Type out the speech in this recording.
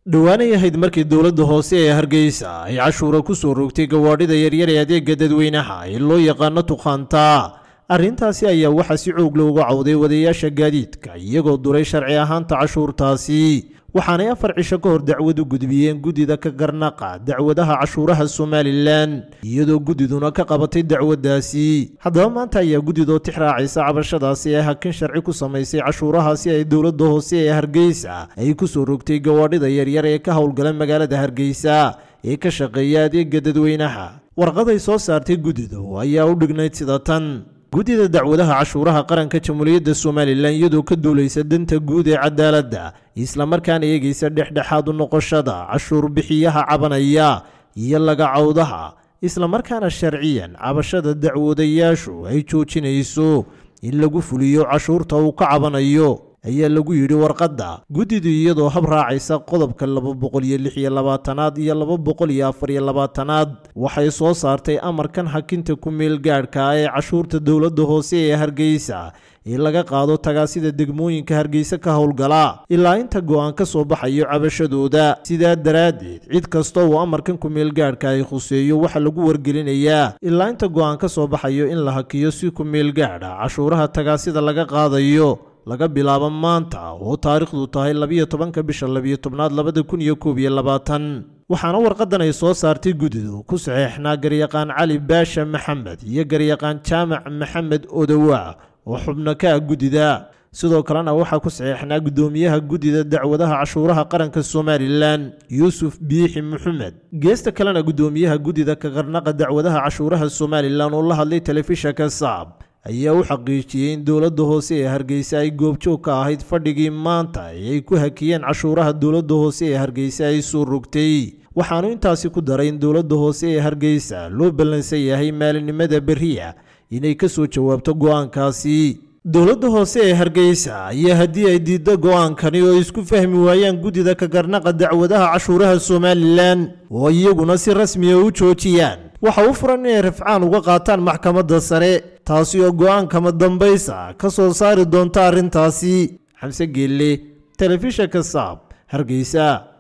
dhowaanay ahayd markii dowladda hoose ee hargeysa ay cashuura ku soo rogtay gawaadhida yaryar ee adeega dadweynaha ee loo yaqaano tukhaanta arrintaasi ayaa waxaa si xoog looga cawday wadayaasha gaadiidka iyagoo duray sharci ahaanta cashuurtaasi waxaanay afar cisho ka hor dacwad u gudbiyeen guddida ka garnaqa dacwadaha cashuuraha somalilan iyadoo guddiduna ka qabatay dacwaddaasi haddaba maanta ayaa guddidoo tix raacaysa cabashadaasi ee hakin sharci ku samaysay cashuurahaasi ay dowladda hoose ee hargeysa ay ku soo rogtay gawaadhida yaryar ee ka howlgala magaalada hargeysa ee ka shaqeeya adeega dadweynaha warqaday soo saartay guddidu ayaa u dhignayd sida tan guddida dacwadaha cashuuraha qaranka jamhuuriyadda somalilan iyadoo ka duulaysa danta guud ee cadaaladda islamarkaana eegaysa dhexdhexaad u noqoshada cashuur bixiyaha cabanaya iyo lagacawdaha islamarkaana sharciyan cabashada dacwadayaashu ay joojinayso in lagu fuliyo cashuurta uu ka cabanayo ayaa lagu yidhi warqadda guddidu iyadoo hab raacaysa qodobka laba boqol iyo lix iyo labaatanaad iyo laba boqol iyo afar iyo labaatanaad waxay soo saartay amarkan hakinta ku meel gaadhka ee cashuurta dowladda hoose ee hargeysa ee laga qaado tagaasida degmooyinka hargeysa ka howlgala ilaa inta go'aan ka soo baxayo cabashadooda sidaa daraaddeed cid kasta uu amarkan ku meel gaadhka ay khuseeyo waxaa lagu wargelinayaa ilaa inta go'aan ka soo baxayo in la hakiyo si ku meel gaadha cashuuraha tagaasida laga qaadayo laga bilaabo maanta oo taariikhdu tahay labiyo tobanka bisha labiyo tobnaad labada kun iyo koob iyo labaatan waxaana warqadan ay soo saartay guddidu ku saxeexnaa garyaqaan cali baasha maxamed iyo garyaqaan jaamac maxamed odowa oo xubno ka ah guddida sidoo kalena waxaa ku saxeexnaa guddoomiyaha guddida dacwadaha cashuuraha qaranka somalilan yuusuf biixi maxamed geesta kalena guddoomiyaha guddida ka qarnaqa dacwadaha cashuuraha somalilan oo la hadlay telefishanka saab ayaa u xaqiijiyey in dowladda hoose ee hargeysa ay goobjoog ka ahayd fadhigii maanta ee ay ku hakiyeen cashuuraha dowladda hoose ee hargeysa ay soo rogtay waxaanu intaasi ku daray in dowladda hoose ee hargeysa loo ballansan yahay maalinimada berriya inay ka soo jawaabto go'aankaasi dowladda hoose ee hargeysa ayaa haddii ay diiddo go'aankani oo isku fahmi waayaan guddida ka garnaqa dacwadaha cashuuraha somalilan oo iyaguna si rasmiya u joojiyaan waxa u furan inay rafcaan uga qaataan maxkamadda sare taasi oo go'aankama dambaysa ka soo saari doonta arrintaasi xamse geelle telefishanka saab hargeysa